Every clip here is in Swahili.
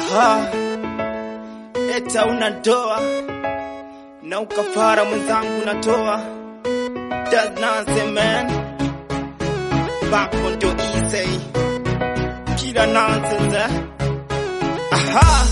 Aha, eta unatoa na ukafara mwenzangu natoa. That's nonsense man. Back on to easy. Kila nonsense eh? Aha.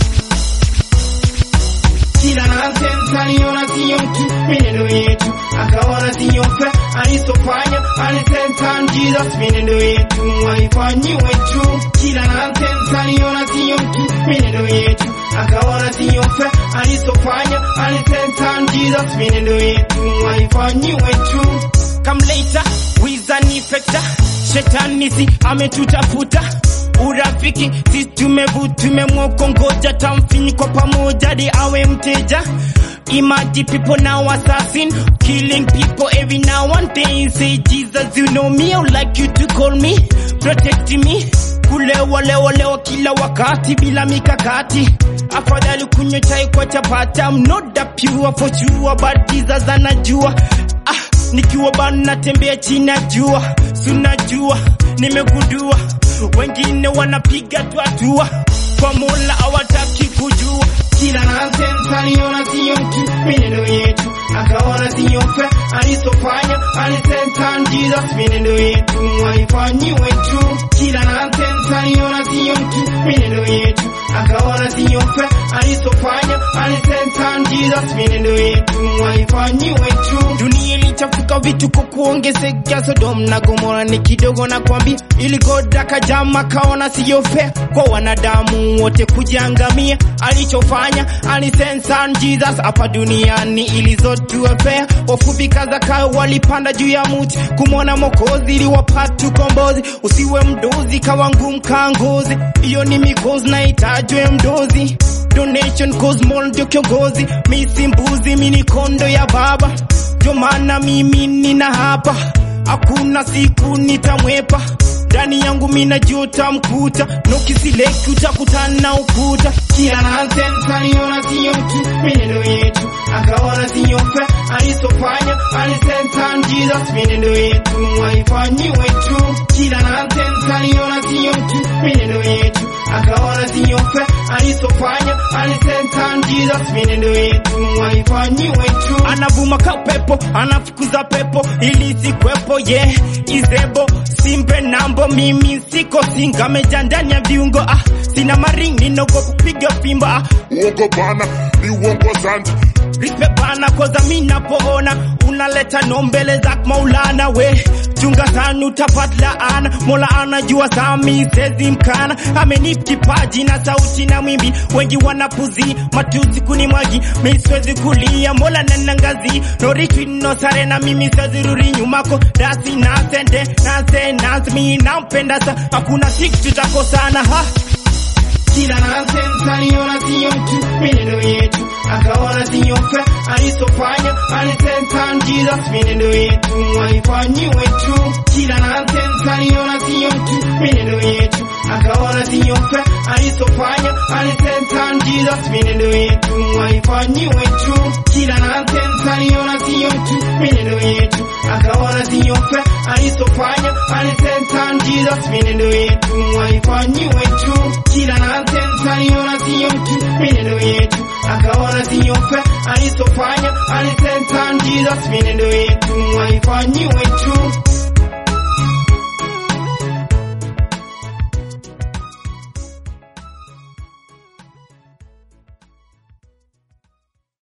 Kila nonsense aliona siyo mtu, minendo yetu akaona siyo fe, alisofanya alisenta Jesus, minendo yetu haifanyiwe tu. Kila nonsense aliona siyo mtu, minendo yetu akaona siyo fe, alisofanya alisenta Jesus, minendo yetu haifanyiwe tu. Come later, wizani fekta, shetani si ametutafuta urafiki si tumevu tumemwokongoja tamfinyi kwa pamoja hadi awe mteja Imagine people now assassin, killing people every now and then. Say Jesus, you know me, I would like you to call me, protect me. Kulewa lewa lewa kila wakati bila mikakati. Afadhali kunywa chai kwa chapati. I'm not that pure for sure, but Jesus anajua. Ah, nikiwa bana natembea chini ya jua, sunajua nimegundua wengine wanapiga tu hatua kwa Mola hawataki kujua. Kila nonsense aliona siyo mtu, minendo yetu akaona siyo fe, alisofanya alisenta Jesus, minendo yetu haifanyiwe tu. Kila nonsense aliona siyo mtu, minendo yetu akaona siyo fe, alisofanya alisenta Jesus, minendo yetu haifanyiwe tu. Dunia ilichafuka vitu kwa kuongezeka, Sodom na Gomora ni kidogo na kwambia, ili God akajama kaona siyo fair kwa wanadamu wote kujiangamia. Alichofanya alisensa Jesus hapa duniani ili zote fair. Wafupi kaza kao walipanda juu ya mti kumwona Mwokozi ili wapate ukombozi. Usiwe mdozi kawa ngumu kaa ngozi, hiyo ni mikozi na itajwe mdozi donation cause more ndio kiongozi, mi si mbuzi, mi ni kondo ya baba, ndio maana mimi nina hapa, hakuna siku nitamwepa ndani yangu mina juta mkuta nokisileki utakutana na ukuta kila nonsense aliona siyo mtu minendo yetu akaona siyo fe alisofanya alisenta Jesus minendo yetu haifanyiwe tu kila nonsense aliona siyo mtu minendo yetu akaona siyo fe alisofanya alisenta Jesus minendo yetu haifanyiwe tu anavuma ka pepo anafukuza pepo ili sikwepo ye yeah. izebo simpe nambo mimi siko singa meja ndani ya viungo ah, sina maringi nogo kupiga fimbo ah, uongo bana ni uongo zanji rispe bana koza mi napoona unaleta no mbele za maulana we chunga sana utapata laana mola anajua sami sezi mkana amenipa kipaji na sauti na mwimbi wengi wanapuzi matusi kunimwagi mi siwezi kulia mola nanangazi no retreat no sare na mimi siwezi rudi nyumako dasi nasende nase nase mi nampenda sa hakuna siku tutakosana ha kila nonsense aliona siyo mtu minendo yetu akaona siyo fe alisofanya alisenta Jesus minendo yetu haifanyiwe tu kila nonsense aliona siyo mtu minendo yetu akaona siyo fe alisofanya alisenta Jesus minendo yetu haifanyiwe tu kila nonsense aliona siyo mtu minendo yetu akaona siyo fe alisofanya alisenta Jesus minendo yetu haifanyiwe tu kila nonsense aliona siyo mtu minendo yetu akaona siyo fe alisofanya alisenta Jesus minendo yetu haifanyiwe tu